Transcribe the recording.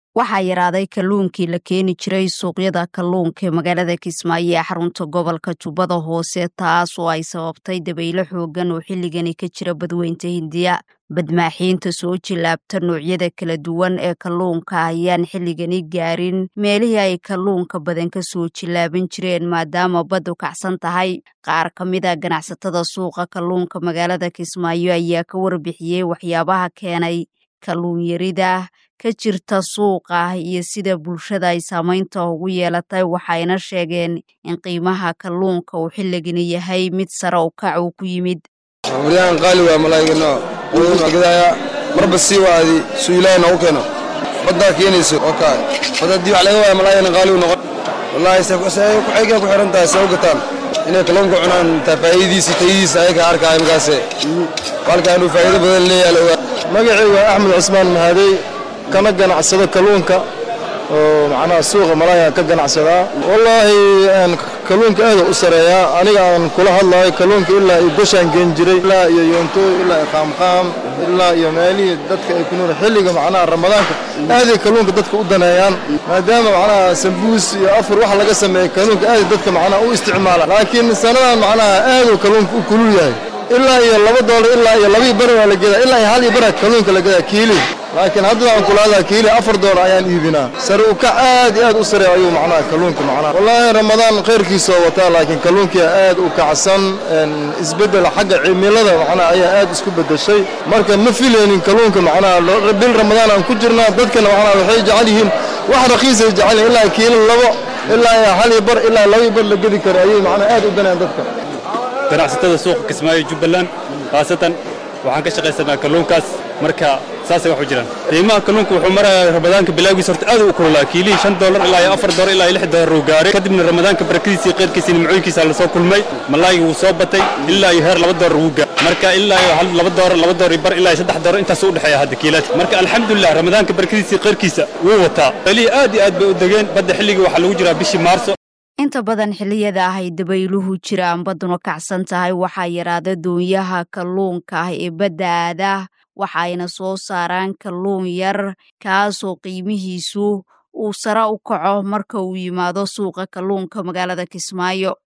waxaa yaraaday kalluunkii la keeni jiray suuqyada kalluunka ee magaalada kismaayo ee xarunta gobolka jubbada hoose taas oo ay sababtay dabaylo xoogan oo xilligani ka jira badweynta hindiya badmaaxiinta soo jilaabta noocyada kala duwan ee kalluunka ayaan xilligani gaarin meelihii ay kalluunka badan ka soo jilaaban jireen maadaama baddu kacsan tahay qaar ka mid a ganacsatada suuqa kalluunka magaalada kismaayo ayaa ka warbixiyey waxyaabaha keenay kalluun yarida ka jirta suuqa iyo sida bulshada ay saamaynta ugu yeelatay waxayna sheegeen in qiimaha kalluunka uu xilligani yahay mid sare u kac uu ku yimid waryahan qaali waa malaa'igano gadaya marba sii waadi suu ilaahay noogu keeno baddaa keenayso oo kaa bad haddii wax laga waaya malaa'igana qaali u noqon wallaahi say ku xiran tahay say u gataan inay kalluunka cunaan taa faa'iidadiisi tayadiisa ayaga arkaya markaase walka inuu faa'iido badan leeyahay la ogaa magacaygu waa axmed cusmaan mahadey kana ganacsado kalluunka oo macnaha suuqa malaaga ka ganacsadaa wallaahi kalluunka aada u sareeyaa aniga aan kula hadlayo kalluunka ilaa iyo goshaan geen jiray ilaa iyo yoonto ilaa iyo qaamqaam ilaa iyo meelihii dadka ay ku nool xilliga macnaha ramadaanka aaday kalluunka dadka u daneeyaan maadaama macnaha sambuus iyo afur wax laga sameeya kalluunka aaday dadka macnaha u isticmaala laakiin sanadan macnaha aaduu kalluunka u kulul yahay ilaa iyo laba doolar ilaa iyo labii bari waa la gedaa ilaa iyo hal iyo bara kalluunka la gedaa kiili laakiin haddana aan kulaadaa kiili afar doolar ayaan iibinaa sare u kac aad iyo aad u sareeya ayuu macnaha kalluunka macnaha wallaahi ramadaan khayrkiisa oo wataa laakiin kalluunkia aad u kacsan isbeddel xagga cimilada macnaha ayaa aad isku beddeshay marka ma filaynin kalluunka macnaha bil ramadaan aan ku jirnaa dadkana macnaha waxay jecel yihiin wax raqiisay jecel yihin ilaa kiili labo ilaa iyo hal iyo bar ilaa labii bar la gedi kara ayay macnaha aad u danayaan dadka ganacsatada suuqa kismaayo jubbaland khaasatan waxaan ka shaqaysanaa kalluunkaas marka saasay wax u jiraan qiimaha kalluunka wuxuu marayaa ramadaanka bilaagiisa horta aad u kululaa kiilihii shan doolar ilaa iyo afar doolar ilaa iyo lix doolar uu gaaray kadibna ramadaanka barakadiisii qeyrkiisii nimcooyinkiisa la soo kulmay malaaygi wuu soo batay ilaa iyo heer laba doolar wuu gaaray marka ilaa iyo hal laba doolar laba doolar iyo bar ilaa iyo saddex doolar intaas u dhexeeya hadda kiilaadka marka alxamdulilah ramadaanka barakadiisii qeyrkiisa wuu wataa meelihii aad iyo aad bay u degeen badda xilligii waxaa lagu jiraa bishii maarso inta badan xilliyada ah ay dabayluhu jiraan badduna kacsan tahay waxaa yaraada doonyaha kalluunka ah ee badda aada waxayna soo saaraan kalluun yar kaasoo qiimihiisu uu sare u kaco marka uu yimaado suuqa kalluunka magaalada kismaayo